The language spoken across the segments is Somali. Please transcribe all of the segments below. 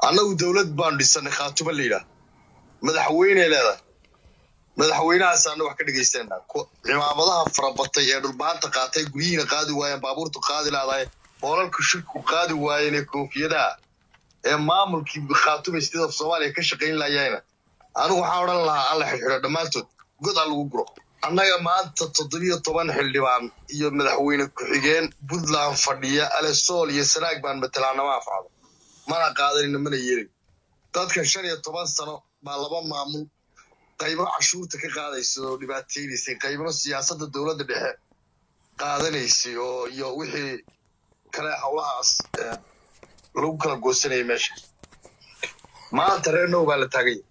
annagu dowlad baanu dhisanay khaatumo la yidhaah madaxweyney leedahay madaxweynahaasaana wax ka dhegaysanaa cimaamadaha farabatay ee dhulbaanta qaatay guryihiina qaadi waayeen baabuurtu qaadi laadahay hoolalka shirku qaadi waayeen ee koofiyadaha ee maamulkii khaatuma state of soomaaliya ka shaqayn layayna anigu waxaan odhan lahaa alla xidhxidho dhammaantood god ha lagu guro annaga maanta toddobiyo toban xildhibaan iyo madaxweyne ku-xigeen puntland fadhiya alesool iyo sanaag baan matalaanama afcado mana qaadanina mana yeelin dadkan shan iyo toban sano baa laba maamul qaybo cashuurta ka qaadaysay oo dhibaataynaysay qaybno siyaasadda dowladda dhexe qaadanaysay oo iyo wixii kale howlahaas lagu kala goosanayay meesha maanta reer now baa la taaganya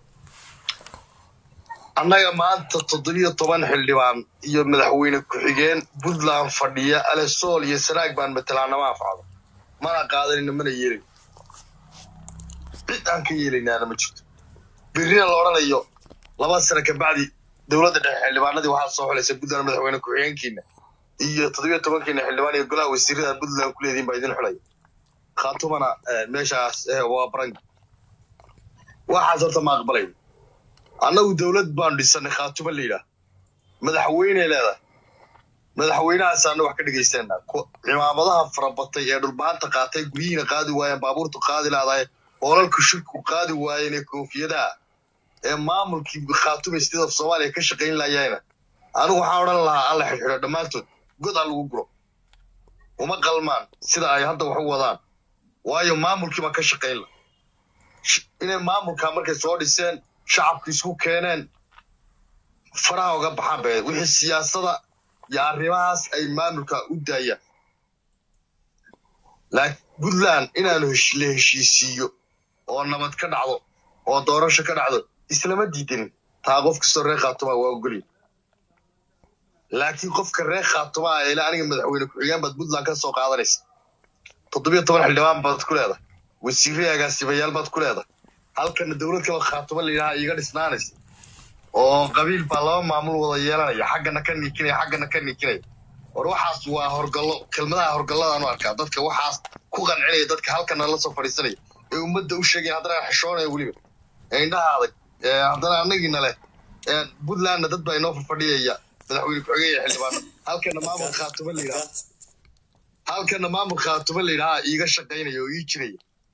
annaga maanta toddobiyo toban xildhibaan iyo madaxweyne ku-xigeen puntland fadhiya alesool iyo sanaag baan matalaanama afcado mana qaadanina mana yeelin cid aan ka yeelaynaana ma jirto berrina la odhanayo laba sano kabacdi dowladda dhexe xildhibaanadii waxaa soo xulaysa puntland madaxweyne ku-xigeenkiina iyo toddobiyo tobankiina xildhibaan iyo golaha wasiirada puntland ku leediin baa idin xulaya khaatumana meeshaas waa barang waxaas horta ma aqbalay annagu dowlad baanu dhisanay khaatumo la yidhaah madaxweyney leedahay madaxweynahaasaana wax ka dhegaysanaa cimaamadaha farabatay ee dhulbaanta qaatay guryihiina qaadi waayeen baabuurtu qaadi laadahay hoolalka shirku qaadi waayeen ee koofiyadaha ee maamulkii khaatuma state of soomaaliya ka shaqayn layayna anigu waxaan odhan lahaa alla xidhxidho dhammaantood god ha lagu guro uma qalmaan sida ay hadda wax u wadaan waayo maamulkii baa ka shaqayn la inay maamulkaa markay soo dhiseen shacabku isku keeneen faraha uga baxaan bay wixii siyaasada iyo arrimahaas ay maamulka u daayaan laakiin puntland inaanu la heshiisiiyo oo nabad ka dhacdo oo doorasho ka dhacdo islama diidanin taa qof kastoo reer khaatuma waa ogolya laakiin qofka reer khaatuma ah eela aniga madaxweyne ku-xigeen baad puntland ka soo qaadanaysa toddobiyo toban xildhibaan baad ku leedahay wasiirre agaasibayaal baad ku leedahay halkana dowlad kale khaatuma la yidhaha iiga dhisnaanaysa oo qabiil baa laba maamul wada yeelanaya xaggana ka niikinaya xaggana ka niikinaya war waxaas waa horgallo kelmadaha horgalladaan u arkaa dadka waxaas ku qancinaya dadka halkana la soo fadhiisanaya ee ummadda u sheegaya haddana xishoonaya weliba ee indhaha adag haddana annagiina leh puntlandna dad baa inoo fadhiyaya madaxweyne ku-xigeen iyo xildhibaan halkana maamul khaatuma la yidhaha halkana maamul khaatuma la yidhaha iiga shaqaynaya oo ii jiraya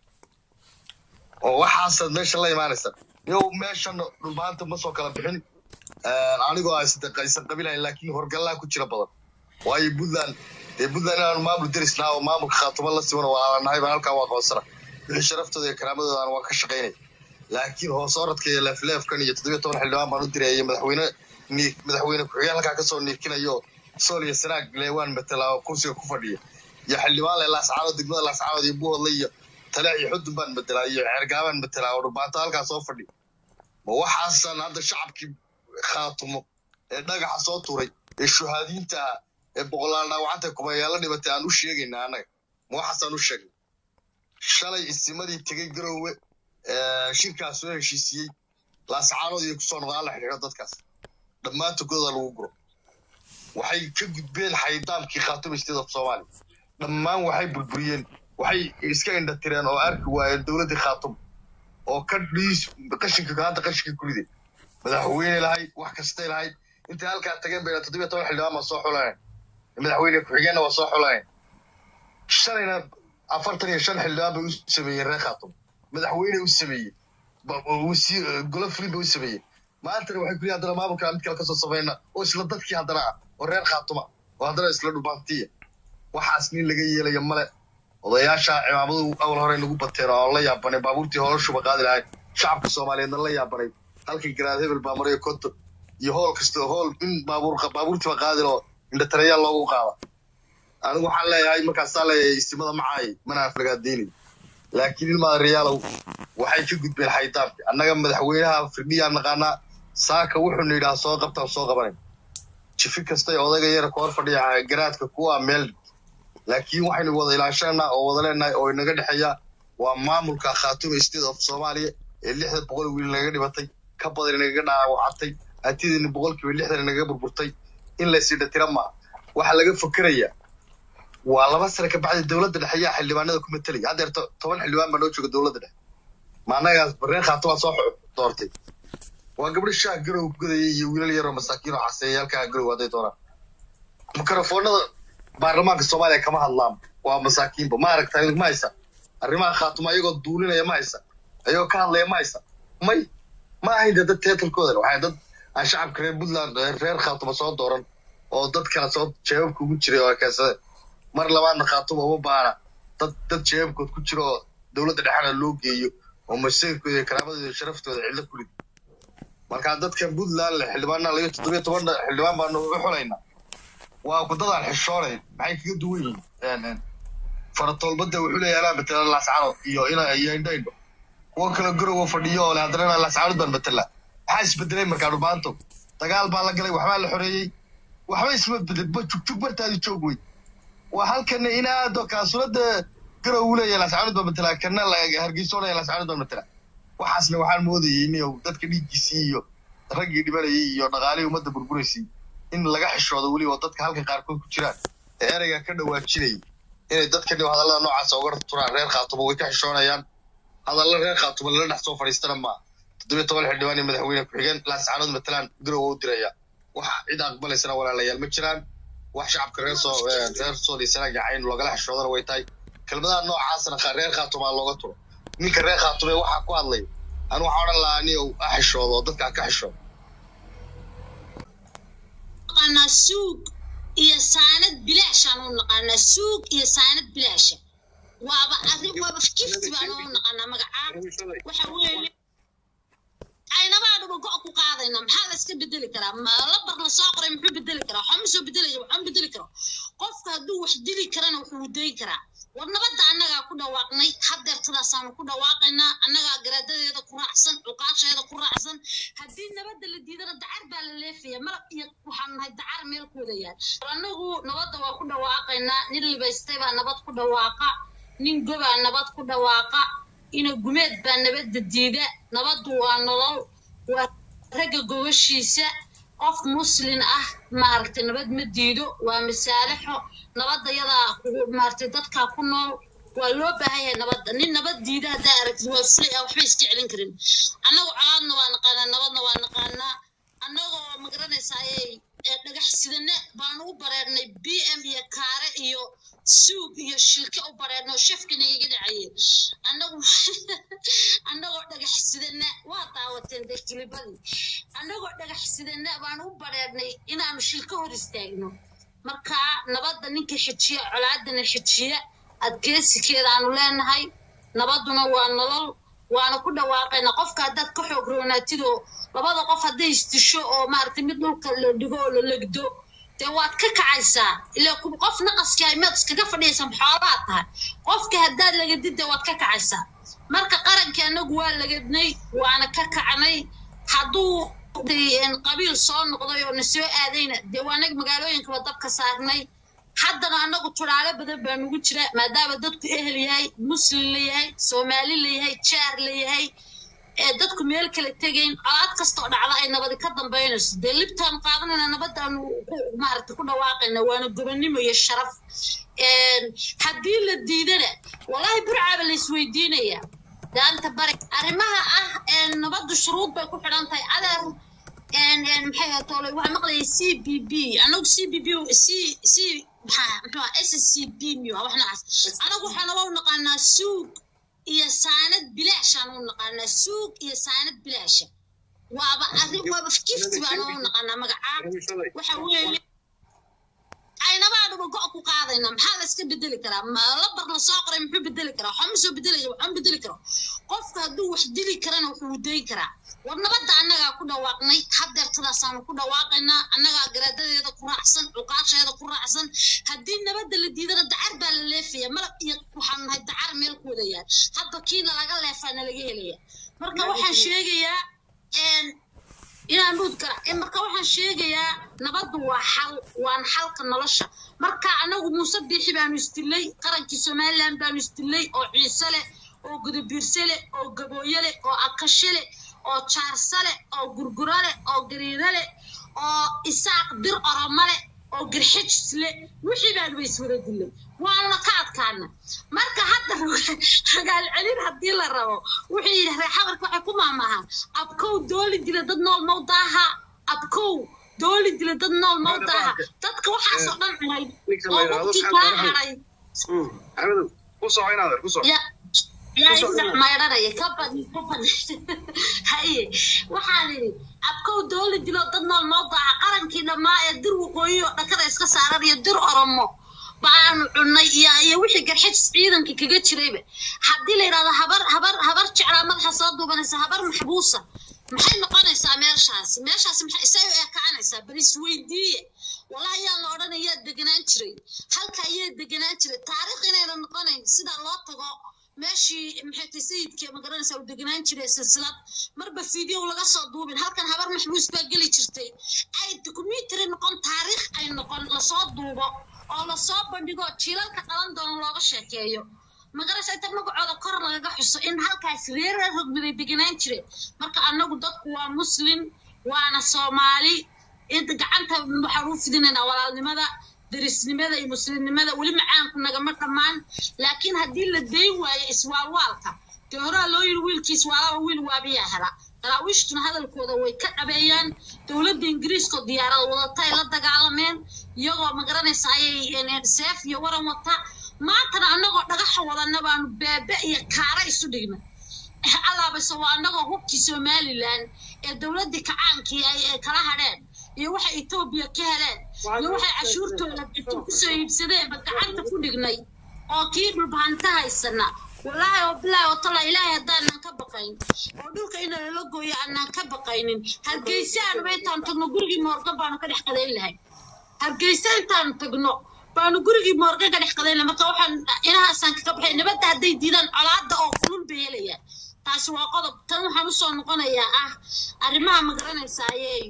oo waxaasaad meesha la imaanaysa yow meeshan dhulbaanta ma soo kala bixin anigoo aysan qabilayn laakiin horgallaa ku jira badan waayo puntland dee puntland inaanu maamul derisnaa oo maamulka khaatuma la siman walaalaanahay baan halkaa waa qoonsana wixii sharaftooda iyo karaamadoodan waa ka shaqaynaya laakiin hoos oradka iyo leefleefkan iyo toddobiyo toban xildhibaan baan u diraya madaxweyne madaxweyne ku-xigeen halkaa kasoo niirkinayo sool iyo sanaag leewaan matala oo kursiga ku fadhiya iyo xildhibaan le laascaanood degmada laascaanood iyo buhodle iyo tale iyo xudun baan matelaa iyo xeergaabaan matelaa oo dhubaato halkaa soo fadhi ma waxaasan hadda shacabkii khaatumo ee dhagaxa soo turay ee shuhaadiinta ah ee boqolaal dhaawacanta kumayaala dhibatay aan u sheegayna annaga ma waxaasaan u sheegnay shalay isimadii tegey garoowe shirkaas soo heshiisiyey laascaanood iyo kusoo noqdaan la xidhiidho dadkaas dhammaantogooda lagu guro waxay ka gudbeen xaydaamkii khaatuma state of soomaaliya dhammaan waxay burburiyeen waxay iska indhatireen oo arki waayeen dowladdii khaatum oo ka dhiis qashinka gacanta qashinka ku riday madaxweyne lahayd wax kastay lahayd intay halkaa tageen bayna toddobiyo toban xildhibaan baa soo xulaneen madaxweyne ku-xigeenna waa soo xulaneen shalayna afartan iyo shan xildhibaan bay u sameeyeen reer khaatum madaxweyne u sameeyey golo fulin bay u sameeyeen maantana waxay kulihi haddana maamulka mid kale kasoo samayna oo isla dadkii haddana ah oo reer khaatuma oo haddana isla dhubaantiya waxaas nin laga yeelaya male odayaasha cimaamadu awal hore nagu bateen oo aan la yaabanay baabuurtii hoolashuba qaadi lahayd shacabka soomaaliyeedna la yaabanay halkii garaad hebel baa marayo konton iyo hool kasta hool in baabuur baabuurtiiba qaadi loo indhatarayaal loogu qaada anigu waxaan leeyahay markaasaa leeyahay istimada macaay mana aflagaadeynayo laakiin ilmaada reyaalow waxay ka gudbeen xaydaabki annaga madaxweynaha firdhiyaan naqaanaa saaka wuxuuna yidhaha soo qabtaan soo qabanayn jifi kastay odayga yara ka hor fadhiya garaadka kuwa meel laakiin waxaynu wada ilaashanaa oo wada leenahay oo inaga dhexeeya waa maamulka khaatuma state of soomaaliya ee lixda boqol wiil nagaga dhibatay ka badan inagaga dhaawacatay hantidiina boqolkiiba lixdan inagaga burburtay in laysii dhatira maaha waxaa laga fokeraya waa laba sane ka bacdi dowladda dhexe yaa xildhibaanada ku matelaya haddeer toban xildhibaan baa noo jooga dowladda dhexe ma annagaas bareen khaatuma soo doortay waa gabdho shaah garow godayay iyo wiilal yaroo masaakiin oo xaseeya halkaa garow hadday doonaan mikrofoonada baarlamaanka soomaaliya kama hadlaan waa masaakiinba ma aragta ma haysa arrimaha khaatuma ayagoo duulinaya ma haysa ayagoo ka hadlaya ma haysa may ma ahayn dee dad teetalkooda waxay dad aan shacabka reer puntland reer khaatuma soo dooran oo dad kala soo jeebabka ugu jiray oo keensadeen mar labaadna khaatuma uma baana dad dad jeebabkood ku jira oo dowladda dhexena loo geeyo oo masiirkooda iyo karaamadooda iyo sharaftooda cidlo ku lid marka dadkan puntland le xildhibaanna laga toddobiyo toban xildhibaan baanu uga xulaynaa waa kudadaan xishoonayn maxay kaga duwan yihiin faratoolbada wuxuu leeyahay anaa matela lascano iyo ina iyo indhaindho kuwo kale garowa fadhiyo oo le haddana inaa lascano baan matela maxaa isbedelay markaa dhubaanto dagaal baa la galay waxbaa la xoreeyey waxba isma bedel ba jugjug bartaadi joog wey waa halkana inaado kaasulada garow uu leeyahay lascano baan matela kana hargeysoonaya lascano baan matela waxaasna waxaan moodayay in dadka dhiiggiisii iyo raggii dhibanayay iyo dhaqaalihii ummadda burburaysay in laga xishoodo weliba oo dadka halkan qaarkood ku jiraan ee ereyga ka dhawaajinayay inay dadka dhib hadallada noocaasa uga turaan reer khaatuma way ka xishoonayaan hadalla reer khaatuma lala dhex soo fadhiistana maa toddobiyo toban xildhibaan iyo madaxweyne ku-xigeen laascaanood matalaan garow u diraya wax cid aqbalaysana walaalayaal ma jiraan wax shacabka reer soo reer soodhiisana gacayn loogala xishoodana way tahay kelmadaha noocaasna reer khaatuma looga turo ninka reer khaatume waxaa ku hadlay anu waxaa odhan lahaa ni uu a xishoodo oo dadka ka xishoodo naqaanaa suug iyo saanad bilaashaan u naqaanaa suug iyo saanad bilaasha waaba arrin waaba gifti baan u naqaanaa magacaa waxa weeye aynabaa dhuba go' ku qaadayna maxaa la iska bedeli karaa labar la soo qoray muxuu bedeli karaa waxaa ma soo bedelaya waxaa ma bedeli karo qofka hadduu wax dili karana wuxuu dayn karaa war nabadda annagaa ku dhawaaqnay hadeertadaasaanu ku dhawaaqaynaa annagaa garaadadeeda ku raacsan cuqaasheeda ku raacsan haddii nabadda la diidana dacar baa la leefaya malab iyo waxaan nahay dacar meel ku wada yaal annagu nabadda waa ku dhawaaqaynaa nin libaystay baa nabad ku dhawaaqa nin gobaa nabad ku dhawaaqa ina gumeed baa nabadda diida nabaddu waa nolol waa ragga gobashiisa qof muslin ah maaragtay nabad ma diido waa masaalixo nabadda yadaa maaragtay dadkaa ku nool waa loo baahan yahay nabadda nin nabad diida haddaa aragtid waa fuli ah waxba iska celin karin annagu colaadna waa naqaanaa nabadna waa naqaanaa annagoo magaranaysaa ayay dhagax sidane baanu u bareernay b m iyo kaare iyo suug iyo shilke u bareernay oo shafkina iga dhacayeen annagu annagoo dhagax sidana waa daawateen dee kilibadii annagoo dhagax sidana baanu u bareernay inaanu shilka hor istaagno marka nabadda ninka xijiya colaadana xijiya adkeesikeedaanu leenahay nabadduna waa nolol waana ku dhawaaqayna qofka haddaad ka xoog roonaatidoo labada qof hadday isdisho oo maaragtay mid dhulka la dhigo oo la legdo dee waad ka kacaysaa ilaa qof naqaskii aymaad iskaga fadhiyaysan xoolaad tahay qofka haddaad lagadid dee waad ka kacaysaa marka qarankii annagu waa lagadnay waana ka kacnay hadduu qabiil soo noqday oo na soo aadayna dee waa anag magaalooyinkaba dabka saarnay haddana annagu turaalo badan baa nugu jira maadaama dadku ehel yahay muslim la yahay soomaali la yahay jaar la yahay ee dadku meel kala tegayn colaad kastoo dhacda ay nabadi ka dambaynayso dee libtaan qaadanayna nabadaanu maaragta ku dhawaaqayna waana gobonnimo iyo sharaf haddii la diidana wallahi burcaaba la isweydiinaya daanta bari arrimaha ah nabaddu shuruud bay ku xidhan tahay adeer maxay hatoolay waxaa maqlayay c b b anagu c b b c c maxaa muxuu s c b miyo wax noocaas anagu waxaana waa u naqaanaa suug iyo saanad bilaashaan u naqaanaa suug iyo saanad bilaasha waaba arrin waaba gifti baan u naqaanaa magacaa waxa weeye aynabaa dhuba go' ku qaadayna maxaa la iska bedeli karaa labar la soo qoray muxuu bedeli karaa waxaa ma soo bedelaya waxaa ma bedeli karo qofka hadduu wax dili karana wuxuu dayn karaa war nabadda annagaa ku dhawaaqnay hadeertadaasaanu ku dhawaaqaynaa annagaa garaadadeeda ku raacsan cuqaasheeda ku raacsan haddii nabadda la diidana dacar baa la leefaya malab iyo waxaan nahay dacar meel ku wada yaal hadda kiina laga leefaana laga helaya marka waxaan sheegayaa inaan dhuud kara marka waxaan sheegayaa nabaddu waa xal waan xalka nolosha marka anagu muuse biixi baanu isdilay qarankii somaliland baanu isdilay oo ciise leh oo gudabiirse leh oo gabooye leh oo akashe leh oo jaarse leh oo gurguro leh oo gariiro leh oo isaaq bir oromo leh oo girxijis leh wixii baanu ba iswada dilay waana ka adkaana marka hadda ragaal celin haddii la rabo wuxuu yidhi reer xabarka waxay ku maamahaan abkow dooli dila dad nool mawdaaha abkow dooli dila dad nool mawdaaha dadka waxaasoo dhan cunay oo waqti kaa haray axmedow ku soco inaadeer ku soco ya yaa isac maydhanaya ka badi ka badi haye waxaan idhi abkow dooli dilo dad nool mawdaaha qarankii dhammaa ee dir waqooyi oo dhakada iska saaran iyo dir oromo baanu cunnay iyo iyo wixii garxajis ciidanka kaga jirayba haddii la yidhahdo habar habar habar jeclaa madaxa soo duubanaysa habar maxbuusa maxay noqonaysaa meeshaasi meeshaasi maxay isay u ekaanaysaa bal isweydiiye wallahi yaan la odhan ayaa deganaan jiray halka ayaa deganaan jiray taariikh inayna noqonayn sidaa loo tago meeshii maxay tahay sayidka magaranaysaa uu deganaan jiray silsilad marba video laga soo duubin halkan habar maxbuus baa geli jirtay ay documentary noqon taariikh ay noqon lasoo duubo oo lasoo bandhigo jiilalka dhalan doona looga sheekeeyo magarasha inta magacooda kor lagaga xuso in halkaas reerar rogmiday deganaan jireen marka annagu dadku waa muslim waana soomaali inta gacanta waxaan u fidinaynaa walaalnimada darisnimada iyo muslimnimada weli macaanku nagama dhammaan laakiin haddii la dayn waayo iswaalwaalka dee horaa loo yiri wiilkiis waalaba wiil waabiyaa hela daraawiishtuna hadalkooda way ka dhabeeyaan dowladda ingiriiskoo diyaarada wadata ay la dagaalameen iyagoo magaranaysa ayay seef iyo waran wata maantana annagoo dhagaxa wadana baanu beebe iyo kaara isu dhigna allaabase waa annagoo hubkii somalilan ee dowladdii kacaankii ay kala hadheen iyo waxay etoobiya ka heleen iyo waxay cashuurtooda kusoo iibsadeenba gacanta ku dhignay oo kii dhulbahanta haysana wallaahi oo bilaahi oo tala ilaahay haddaanan ka baqayn oo dhulka ina lala gooyo aanaan ka baqaynin hargeysa aanuba intaan tagno gurigii moorgan baanu ka dhex qadayn lahay hargeysa intaan tagno baanu gurigii moorgan ka dhex qadayn lahay marka waxaan inahaasaan kaga baxay nabadda hadday diidaan colaadda oo kulul bay helayaan taasi waa qodob tan waxaan usoo noqonayaa ah arrimaha magaranaysa ayay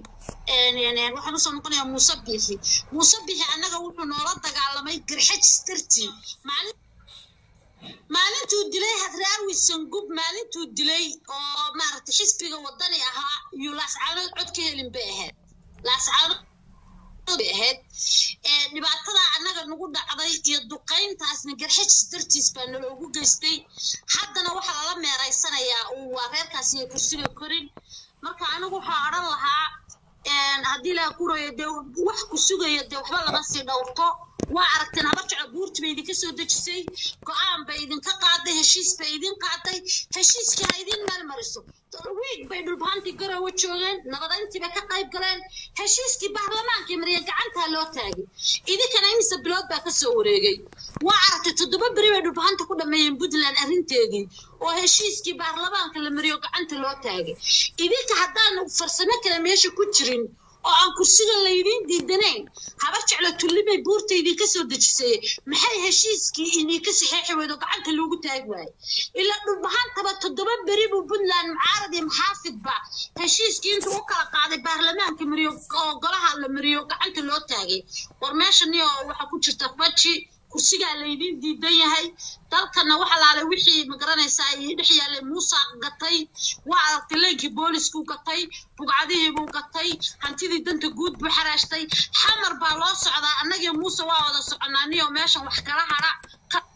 waxaan usoo noqonayaa muuse bixi muuse bixi annaga wuxuu noola dagaalamay garxajis dartii maalin maalintuu dilay hadraawi sangub maalintuu dilay oo maaragtay xisbiga wadani ahaa iyo laascaanood cod ka helin bay ahayd laascaanood bay ahayd dhibaatada annaga nagu dhacday iyo duqayntaasna garxajis dartiis baa naloogu geystay haddana waxaa lala meeraysanayaa uu waa reerkaasi ay kursiga korin marka anigu waxaa odhan lahaa haddii laa kurayo dee wax ku sugayo dee waxba lama sii dhowrto waa aragteen habar jeclo buurti bay idinka soo dejisay go-aan bay idinka qaaday heshiis bay idin qaaday heshiiskii ha idin meel mariso wiig bay dhulbahantii garowe joogeen nabadayntii bay ka qayb galeen heshiiskii baarlamaankii mariya gacantaa loo taagay idinkana imise bilood baa ka soo wareegay waa aragtay toddoba beri bay dhulbahanta ku dhammeeyeen puntland arrinteedii oo heshiiskii baarlamaanka la mariyo gacanta loo taagay idinka haddaan farsamo kale meesha ku jirin oo aan kursiga laydiin diidanayn habar jeclo tullimay buurta idinka soo dejisay maxay heshiiskii idinka saxeexi weydo gacanta loogu taagi waaye ilaa dhulbahantaba toddoba beri buu puntland mucaarad iyo maxaafidba heshiiskii intuu u kala qaaday baarlamaanka mariyo oo golaha la mariyo gacanta loo taagay war meeshani oo waxaa ku jirta faji kursigaa laydiin diidan yahay dalkana waxa laalay wixii magaranaysaa ay dhex yaallay muusa gatay waa aragtay leynkii boolisku gatay bugcadihii buu gatay hantidii danta guud buu xaraashtay xamar baa loo socdaa annagii muuse waa wada soconaaniyo meeshan wax kala hadha